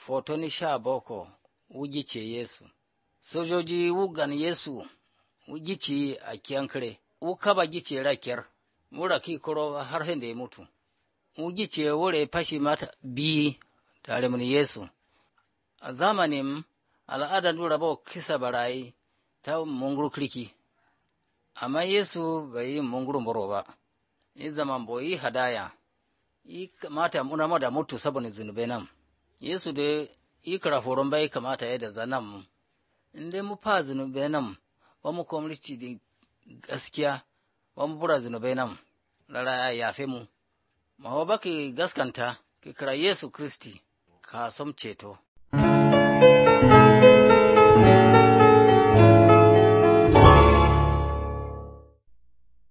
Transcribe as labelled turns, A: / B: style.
A: Fotoni sha boko wugice Yesu. Sojoji wugan Yesu wugici a kyankare, wukaba gice rakyar, wura ki kuro har da ya mutu. Wugice wure fashi mata biyi tare mun Yesu. A zamanin al'adar dura ba kisa barayi ta munguru kirki, amma Yesu bai yi munguru muro ba, yi zaman boyi hadaya, yi kamata muna da mutu saboda zunubai nan. Yesu da yi karaforon bai kamata ya da zanen mu, in dai mu fa zunubai nan, ba mu kwamrici da gaskiya, ba mu bura zunubai nan, lara ya yafe mu. Mawa baki gaskanta, ki kira Yesu Kristi, ka som ceto.